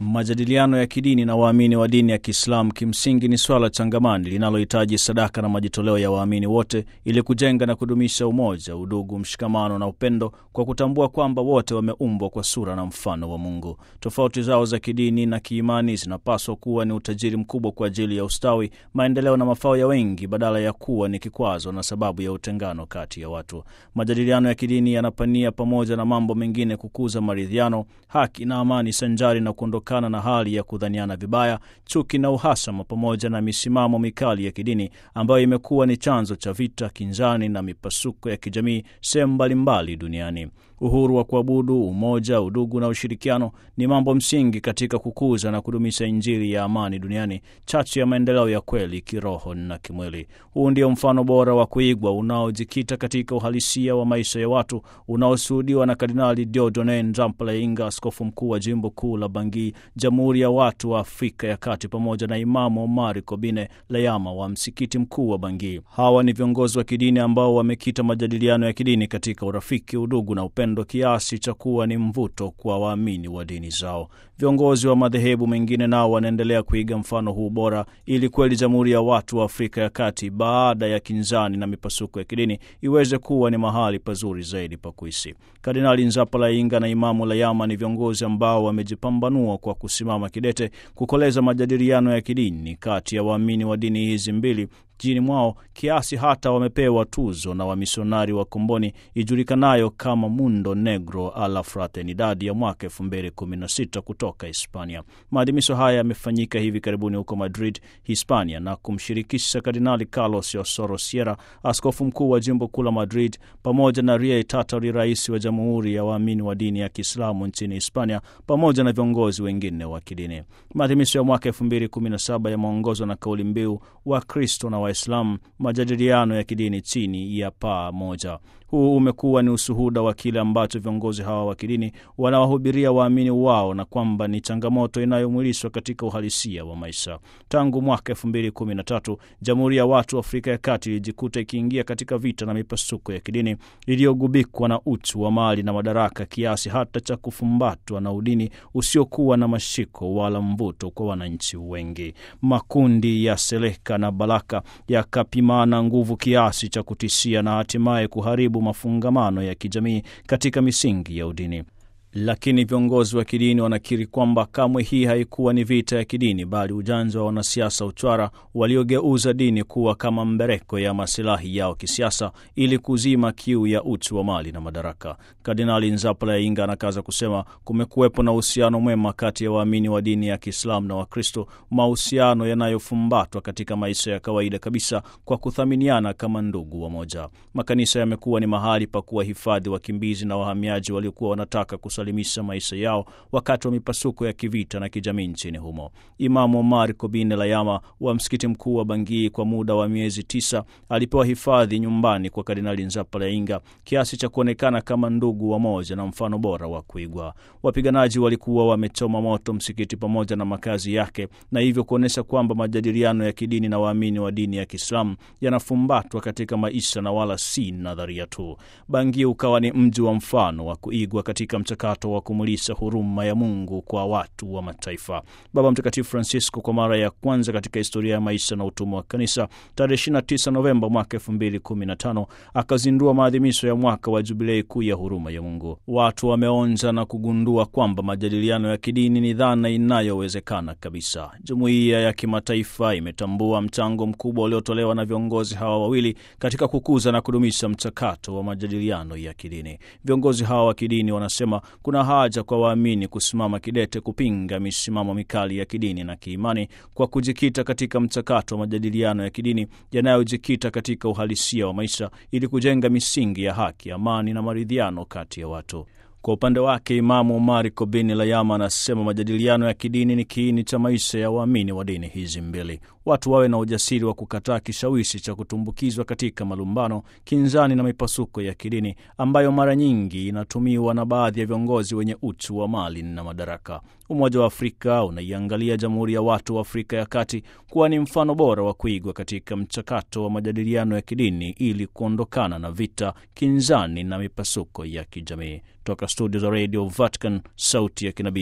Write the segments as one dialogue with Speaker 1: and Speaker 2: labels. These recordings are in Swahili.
Speaker 1: Majadiliano ya kidini na waamini wa dini ya Kiislamu kimsingi ni swala changamani linalohitaji sadaka na majitoleo ya waamini wote ili kujenga na kudumisha umoja, udugu, mshikamano na upendo, kwa kutambua kwamba wote wameumbwa kwa sura na mfano wa Mungu. Tofauti zao za kidini na kiimani zinapaswa kuwa ni utajiri mkubwa kwa ajili ya ustawi, maendeleo na mafao ya wengi, badala ya kuwa ni kikwazo na sababu ya utengano kati ya watu. Majadiliano ya kidini yanapania pamoja na mambo mengine kukuza maridhiano, haki na amani, sanjari na kuondoka na hali ya kudhaniana vibaya, chuki na uhasama, pamoja na misimamo mikali ya kidini ambayo imekuwa ni chanzo cha vita, kinzani na mipasuko ya kijamii sehemu mbalimbali duniani. Uhuru wa kuabudu, umoja, udugu na ushirikiano ni mambo msingi katika kukuza na kudumisha Injili ya amani duniani, chachu ya maendeleo ya kweli kiroho na kimwili. Huu ndio mfano bora wa kuigwa unaojikita katika uhalisia wa maisha ya watu unaoshuhudiwa na Kardinali Dieudonne Nzamplainga, askofu mkuu wa jimbo kuu la Bangui, Jamhuri ya Watu wa Afrika ya Kati, pamoja na Imamu Omari Kobine Layama wa msikiti mkuu wa Bangui. Hawa ni viongozi wa kidini ambao wamekita majadiliano ya kidini katika urafiki, udugu na upendo kiasi cha kuwa ni mvuto kwa waamini wa dini zao. Viongozi wa madhehebu mengine nao wanaendelea kuiga mfano huu bora, ili kweli Jamhuri ya Watu wa Afrika ya Kati, baada ya kinzani na mipasuko ya kidini, iweze kuwa ni mahali pazuri zaidi pa kuishi. Kardinali Nzapalainga na Imamu Layama ni viongozi ambao wamejipambanua kwa kusimama kidete kukoleza majadiliano ya kidini kati ya waamini wa dini hizi mbili jini mwao kiasi hata wamepewa tuzo na wamisionari wa komboni ijulikanayo kama Mundo Negro a la Fraternidad ya mwaka 2016 kutoka Hispania. Maadhimisho haya yamefanyika hivi karibuni huko Madrid, Hispania, na kumshirikisha Kardinali Carlos Osoro Sierra, askofu mkuu wa jimbo kuu la Madrid, pamoja na Riek Tatari, rais wa Jamhuri ya Waamini wa Dini ya Kiislamu nchini Hispania, pamoja na viongozi wengine wa kidini. Maadhimisho ya mwaka 2017 yameongozwa na kauli mbiu wa Kristo na Waislamu, majadiliano ya kidini chini ya paa moja. Huu umekuwa ni ushuhuda wa kile ambacho viongozi hawa wa kidini wanawahubiria waamini wao na kwamba ni changamoto inayomwilishwa katika uhalisia wa maisha. Tangu mwaka elfu mbili kumi na tatu Jamhuri ya Watu wa Afrika ya Kati ilijikuta ikiingia katika vita na mipasuko ya kidini iliyogubikwa na uchu wa mali na madaraka, kiasi hata cha kufumbatwa na udini usiokuwa na mashiko wala mvuto kwa wananchi wengi. Makundi ya Seleka na Balaka yakapimana nguvu kiasi cha kutishia na hatimaye kuharibu mafungamano ya kijamii katika misingi ya udini. Lakini viongozi wa kidini wanakiri kwamba kamwe hii haikuwa ni vita ya kidini, bali ujanja wa wanasiasa uchwara waliogeuza dini kuwa kama mbereko ya masilahi yao kisiasa, ili kuzima kiu ya uchu wa mali na madaraka. Kardinali Nzapalainga anakaza kusema kumekuwepo na uhusiano mwema kati ya waamini wa dini ya Kiislamu na Wakristo, mahusiano yanayofumbatwa katika maisha ya kawaida kabisa kwa kuthaminiana kama ndugu wamoja. Makanisa yamekuwa ni mahali pa kuwahifadhi wakimbizi na wahamiaji waliokuwa wanataka limisha maisha yao wakati wa mipasuko ya kivita na kijamii nchini humo. Imamu Omar Kobine Layama wa msikiti mkuu wa Bangui kwa muda wa miezi tisa alipewa hifadhi nyumbani kwa Kardinali Nzapalainga kiasi cha kuonekana kama ndugu wa moja na mfano bora wa kuigwa. Wapiganaji walikuwa wamechoma moto msikiti pamoja na makazi yake, na hivyo kuonyesha kwamba majadiliano ya kidini na waamini wa dini ya Kiislamu yanafumbatwa katika maisha na wala si nadharia tu. Bangui ukawa ni mji wa mfano wa kuigwa katika mchakato wa kumulisha huruma ya Mungu kwa watu wa mataifa. Baba Mtakatifu Francisco kwa mara ya kwanza katika historia ya maisha na utumwa wa kanisa tarehe 29 Novemba mwaka 2015 akazindua maadhimisho ya mwaka wa jubilei kuu ya huruma ya Mungu. Watu wameonja na kugundua kwamba majadiliano ya kidini ni dhana inayowezekana kabisa. Jumuiya ya kimataifa imetambua mchango mkubwa uliotolewa na viongozi hawa wawili katika kukuza na kudumisha mchakato wa majadiliano ya kidini. Viongozi hawa wa kidini wanasema kuna haja kwa waamini kusimama kidete kupinga misimamo mikali ya kidini na kiimani kwa kujikita katika mchakato wa majadiliano ya kidini yanayojikita katika uhalisia wa maisha ili kujenga misingi ya haki, amani na maridhiano kati ya watu. Kwa upande wake Imamu Omari Kobini Layama anasema majadiliano ya kidini ni kiini cha maisha ya waamini wa dini hizi mbili. Watu wawe na ujasiri wa kukataa kishawishi cha kutumbukizwa katika malumbano, kinzani na mipasuko ya kidini ambayo mara nyingi inatumiwa na baadhi ya viongozi wenye uchu wa mali na madaraka. Umoja wa Afrika unaiangalia Jamhuri ya Watu wa Afrika ya Kati kuwa ni mfano bora wa kuigwa katika mchakato wa majadiliano ya kidini ili kuondokana na vita, kinzani na mipasuko ya kijamii. Toka studio za Radio Vatican, sauti ya kinabii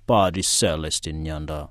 Speaker 1: Padri Celestin Nyanda.